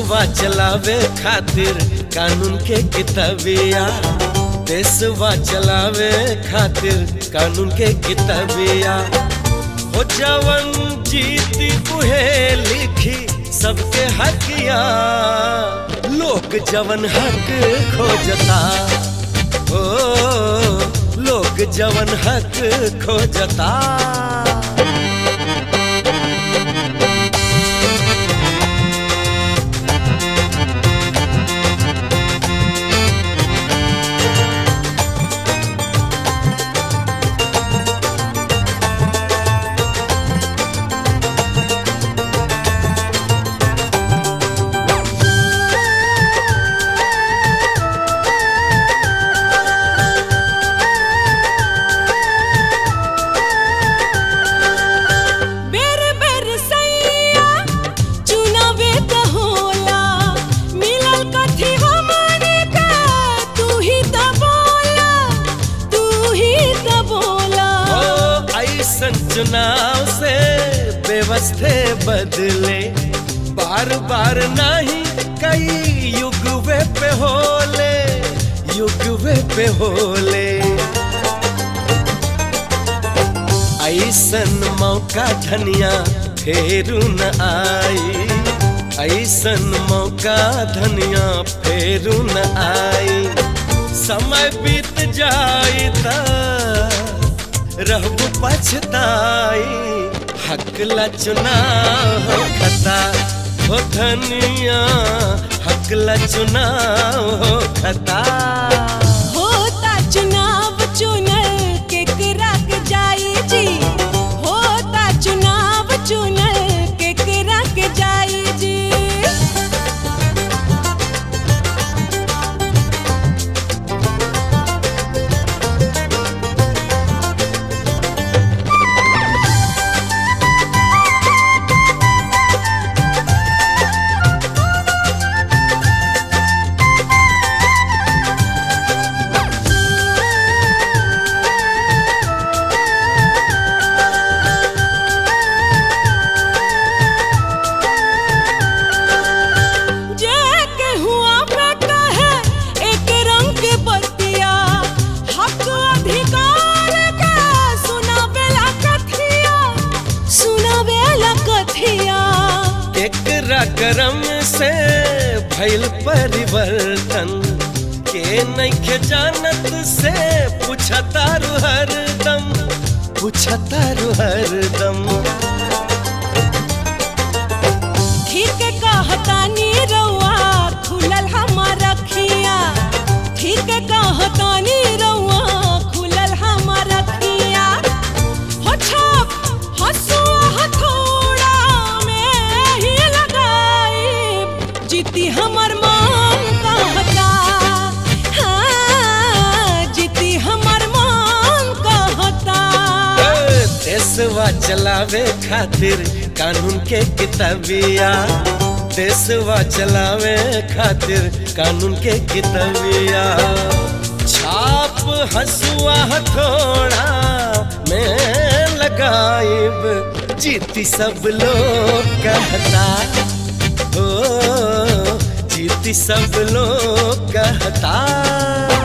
देशवा चलावे खातिर कानून के किताबिया देशवा चलावे खातिर कानून के किताबिया हो जवन जीती बुहे लिखी सबके हकिया लोग जवन हक खोजता ओ लोग जवन हक खोजता बेर बेर सैया चुनावे त होला मिलल कथी हमरे का तू ही त बोला तू ही त बोला ओ ऐसन चुनाव से व्यवस्थे बदले बार बार नहीं कई युगवे पे होले युगवे पे होले ऐसन मौका धनिया फेरू न आई ऐसन मौका धनिया फेरू न आई समय बीत जाई त रहबू पछताई हकला चुनाव हो खता हो धनिया हकला चुनाव हो खता होता चुनाव चुनल केकरा के जाई जी होता चुनाव चुनल केकरा के जाई जी जे के हुआ बेटा है एक रंग के बतिया हक अधिकार का सुनावेला कथिया सुनावेला कथिया एकरा करम से भइल परिवर्तन के नइखे जानत से पूछतारू हरदम पूछतारू हरदम ठीक कहतानी रउआ खुलल हमार अखिया ठीक कहतानी रउआ खुलल हमार अखिया हो छाप हसुआ हथौड़ा में ही लगाई जीती हमर मान कहता हाँ जीती हमर मान कहता ए, देशवा चलावे खातिर कानून के किताबिया देशवा चलावे खातिर कानून के किताबिया छाप हसुआ हथौड़ा में लगाइब जीती सब लोग कहता ओ जीती सब लोग कहता